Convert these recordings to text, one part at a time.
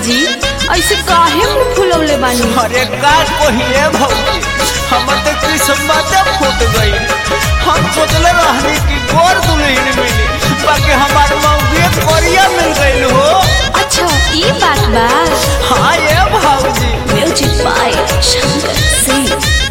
जी ऐसे काहे मुंह फुलौले बानी अरे का कहिए भौजी हमर तो किस्मत फूट गई हम सोचले रहनी कि गोर दुल्हन मिली बाकी हमार मौगी कोरिया मिल गई हो अच्छा ये बात बा हाँ ये भौजी म्यूजिक बाय शंकर सिंह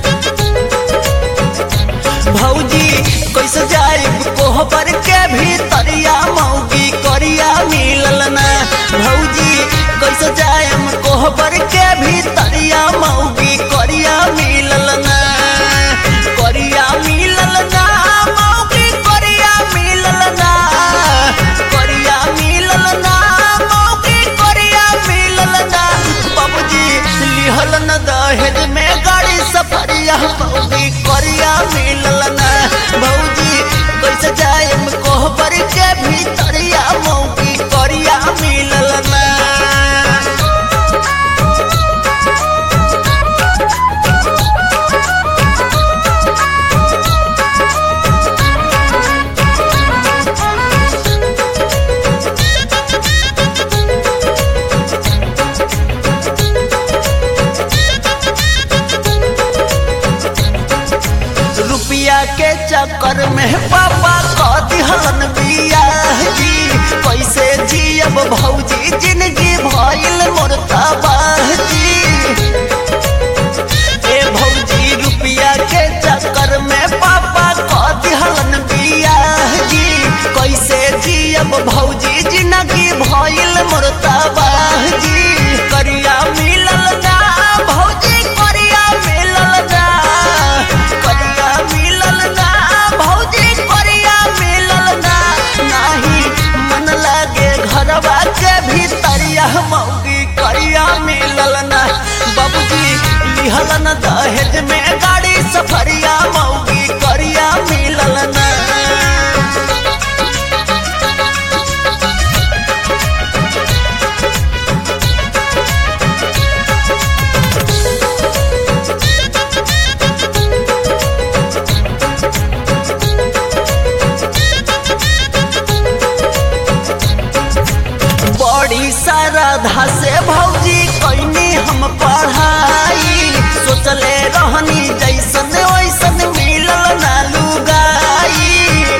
भौजी कैसे जाए कोहबर के भीतरिया मौगी कोरिया मिलल ना भौजी कैसे जाए कोहबर के भीतरिया मौगी कोरिया मिलल ना कोरिया मिलल ना मौगी कोरिया मिलल ना कोरिया मिलल ना मौगी कोरिया मिलल ना बाबूजी लिहल न दहेज में गाड़ी सफरिया मौगी कोरिया मिलल ना भौजी कैसे जाए कोहबर के भीतरिया मौगी कोरिया मिलल ना रुपया के चक्कर में पापा कह दिहलन बियाह जी कैसे जियब भौजी जिंदगी भइल मोर तबाह जी ए भौजी रुपया के चक्कर में पापा कह दिहलन बियाह जी कैसे जियब भौजी जिंदगी भइल मोर तबाह जी करिया मिलल ना भौजी करिया मिलल ना करिया मिलल ना भौजी करिया मिलल ना नाही मन लागे घरवा के भीतरिया मौगी करिया मिलल ना बाबूजी लिहल न दहेज में गाड़ी सफरिया मौगी करिया मिलल ना बड़ी श्रद्धा से भौजी कैनी हम पढ़ाई सोचले रहनी जैसन वैसन मिलल ना लुगाई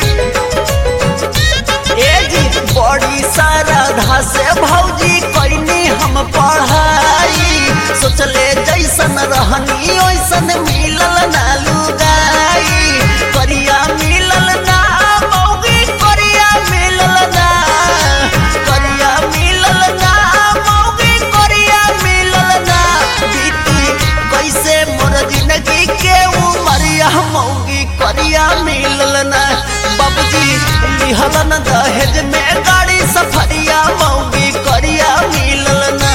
ए जी बड़ी श्रद्धा से भौजी कैनी हम पढ़ाई सोचले जैसन रहनी वैसन मिलल ना लुगाई करिया मिलल ना मौगी करिया मिलल ना करिया मिलल ना मौगी करिया मिलल ना बीती कैसे मोर जिंदगी के उमरिया मौगी करिया मिलल ना बाबूजी लिहल न दहेज में गाड़ी सफरिया मौगी करिया मिलल ना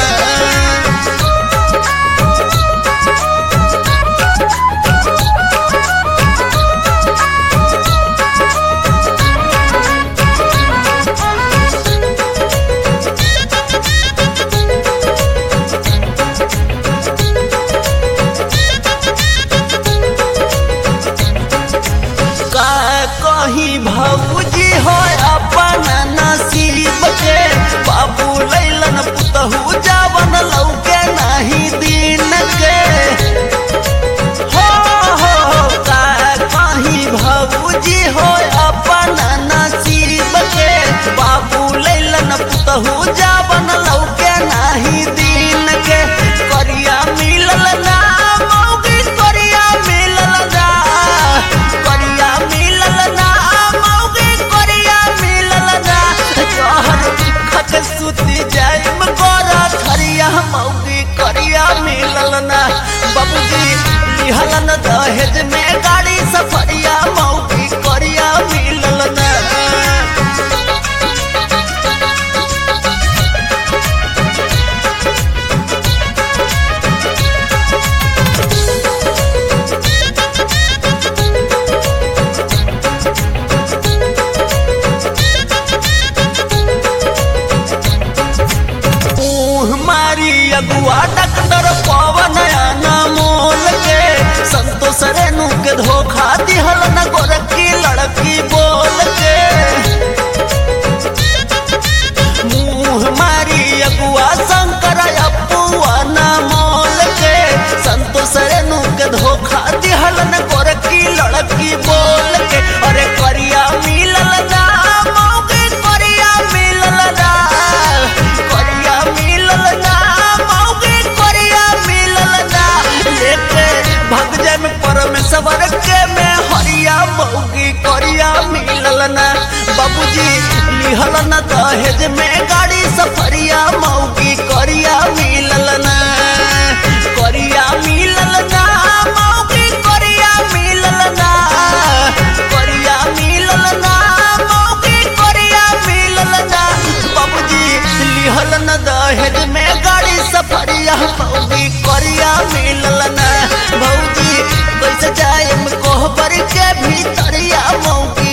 का कहीं भौजी हो अपन नसीब के बाबू लैलन पुतहू जावन लौके नहीं दिन के हो हो हो, का कहीं भौजी हो अपन नसीब के बाबू लैलन पुतहू जावन लौके नहीं दिन के करिया मिलल ना मौगी करिया मिलल ना करिया मिलल ना मौगी करिया मिलल ना कहर खत सुती जाइम गोरा खरिया मौगी करिया मिलल ना बाबूजी लिहल न दहेज में गाड़ी सफरिया मौगी करिया मिलल ना मुँह मारी अगुआ डॉक्टर पवन मोल के संतोष रेणु के धोखा दिहल न गोरखी लड़की बोल के मुँह मारी अगुआ शंकर दहेज में गाड़ी सफरिया भौजी करिया मिलल ना भौजी कैसे जाए कोहबर के भीतरिया मौकी